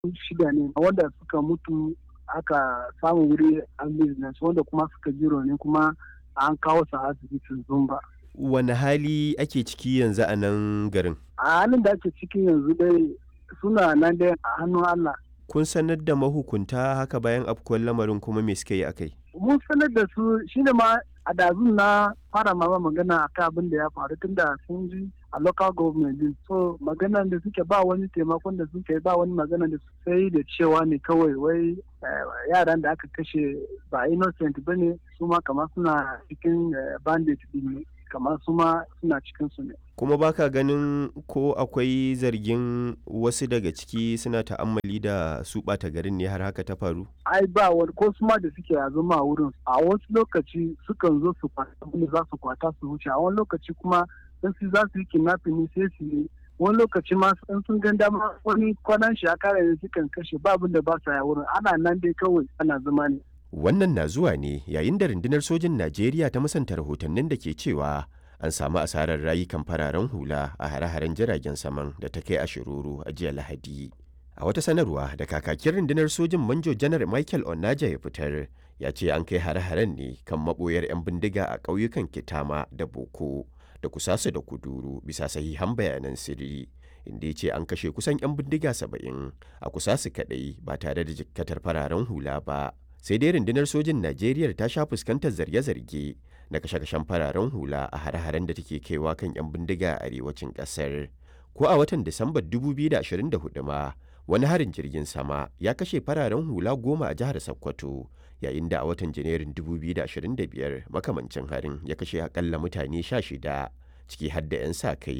shida ne wanda suka mutu aka samu wuri an business wanda kuma suka ji rauni kuma an kawo su asibitin zumba Wane hali ake ciki yanzu a nan garin? a halin da ake ciki yanzu dai suna nan dai a hannun Allah Kun sanar da mahukunta haka bayan afkuwar lamarin kuma me suka yi akai? mun sanar da su shine ma a dazun na fara ma magana akan abin da ya faru tunda sun ji a local government din so maganan da suke ba wani taimakon da suke ba wani magana da sai da cewa ne kawai wai yaran da aka kashe ba innocent ba ne su ma kamar suna cikin bandit din ne kamar su ma suna cikin su ne Kuma baka ganin ko akwai zargin wasu daga ciki suna ta'ammali da su ɓata garin ne har haka ta faru? ai ba wani ko su ma da suke a zama a wurin a wasu lokaci sukan zo su kwata abin da za su kwata su wuce a wani lokaci kuma in su za su yi kidnapping ne sai su yi wani lokaci ma in sun gan dama wani kwanan shi a kare ne sukan kashe ba abin da ba sa ya wurin ana nan dai kawai ana zama ne Wannan na zuwa ne yayin da rundunar sojin Najeriya ta musanta rahotannin da ke cewa an samu asarar rayukan fararen hula a hare-haren jiragen saman da ta kai a shiruru a jiya Lahadi. A wata sanarwa da kakakin rundunar sojin Manjo Janar Michael Onaja ya fitar ya ce an kai hare-haren ne kan maboyar 'yan bindiga a ƙauyukan Kitama da Boko da Kusasu da Kuduru bisa sahihan bayanan sirri. Inda ya ce an kashe kusan 'yan bindiga saba'in a Kusasu kaɗai ba tare da jikkatar fararen hula ba. Sai dai rundunar sojin Najeriya ta sha fuskantar zarge-zarge na kashe-kashen fararen hula a hare-haren da take kaiwa kan 'yan bindiga a arewacin ƙasar. Ko a watan Disambar 2024 ma wani harin jirgin sama ya kashe fararen hula goma a jihar Sokoto yayin da a watan Janairun 2025 makamancin harin ya kashe akalla mutane 16 ciki har da 'yan sa kai